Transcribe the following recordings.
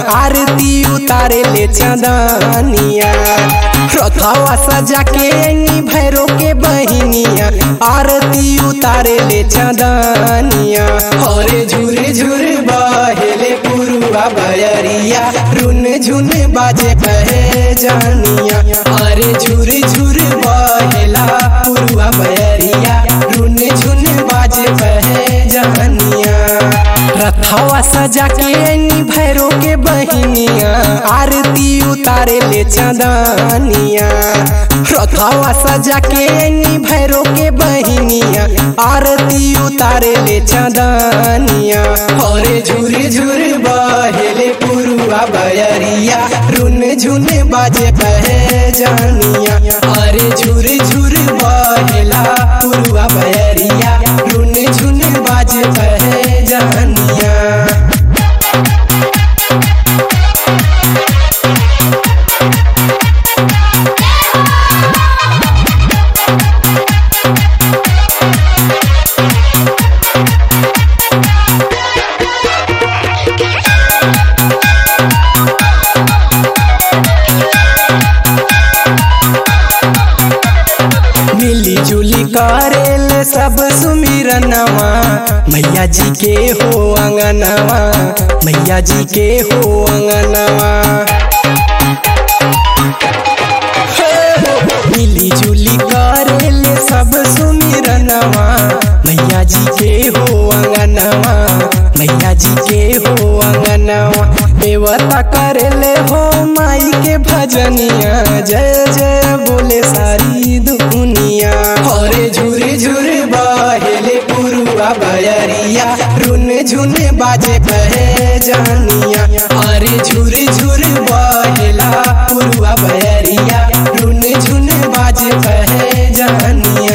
आरती उतारे ले चंदनिया रथवा सजा के नी भैरो के बहिनिया आरती उतारे ले चंदनिया हरे झुर झुर बहेले पुरुआ बयरिया रुन झुन बाजे कहे जानिया अरे झुर झुर बहेला पुरुआ बयरिया रुन झुन बाजे कहे जानिया रथवा सजा के नी भैरो के बहिनिया आरती उतारे ले चंदनिया रथवा सजा के नी भैरो के बहिनिया आरती उतारे ले चंदनिया हरे झुर झुर बहेले पुरुआ बयरिया रुन झुन बाजे कहे जानिया अरे झुर झुर बहेला पुरुआ बयरिया रुन झुन बाजे कहे जानिया मिली जुली करेल सब सुमिरनवा मैया जी के हो अंगनवा मैया जी के हो अंगनवा मिली जुली करेल सब सुमिरनवा मैया जी के हो अंगनवा मैया जी के हो अंगनवा देवता करेले हो माई के भजनिया जय जय बोले सारी दुनिया हरे झुर झुर बहेले पुरुआ बयरिया रुन झुन बाजे कहे जानिया अरे झुर झुर बहेला पुरुआ बयरिया रुन झुन बाजे कहे जानिया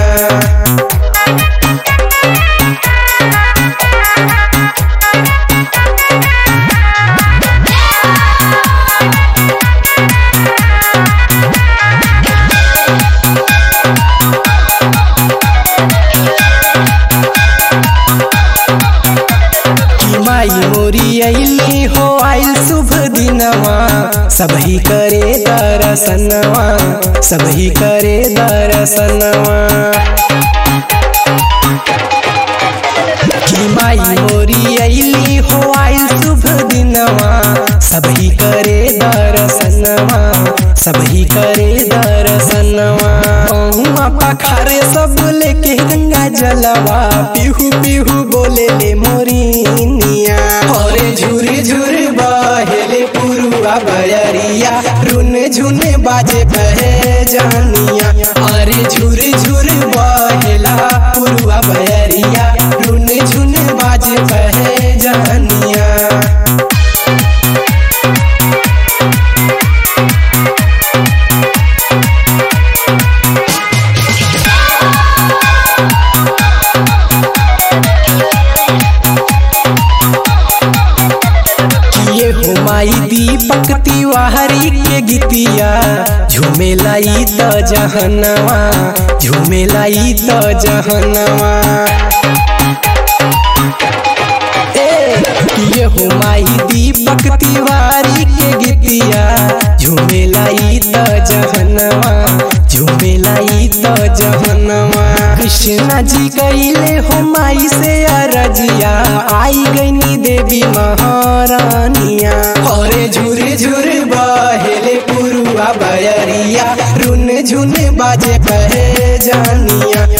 कि माई मोरी अली हो आइल शुभ दिनवा सबही करे दर्शनवा सबही करे दर्शनवा कि माई मोरी अली हो आइल शुभ दिनवा सबही करे दर्शनवा सबही करे दर्शनवा पहुआ पखारे सब लेके गंगा जलवा पिहू पिहू बोले ले मोरिनिया हरे झुर झुर बहेले पुरुआ बयरिया रुन झुन बाजे कहे जानिया अरे झुर झुर बहेला पुरुआ बयरिया रुन झुन बाजे कहे जानिया किए हो माई दीपक तिवारी के गीतिया झूमे लाई त जहनवा झूमे लाई त जहनवा ए किए हो माई दीपक तिवारी के गीतिया झूमे लाई त जहनवा झूमे लाई त जहनवा कृष्णा जी कैले हो माई से अरजिया आई गईनी देवी महारानिया हरे झुर झुर बहेले पुरुआ बयरिया रुन झुन बाजे कहे जानिया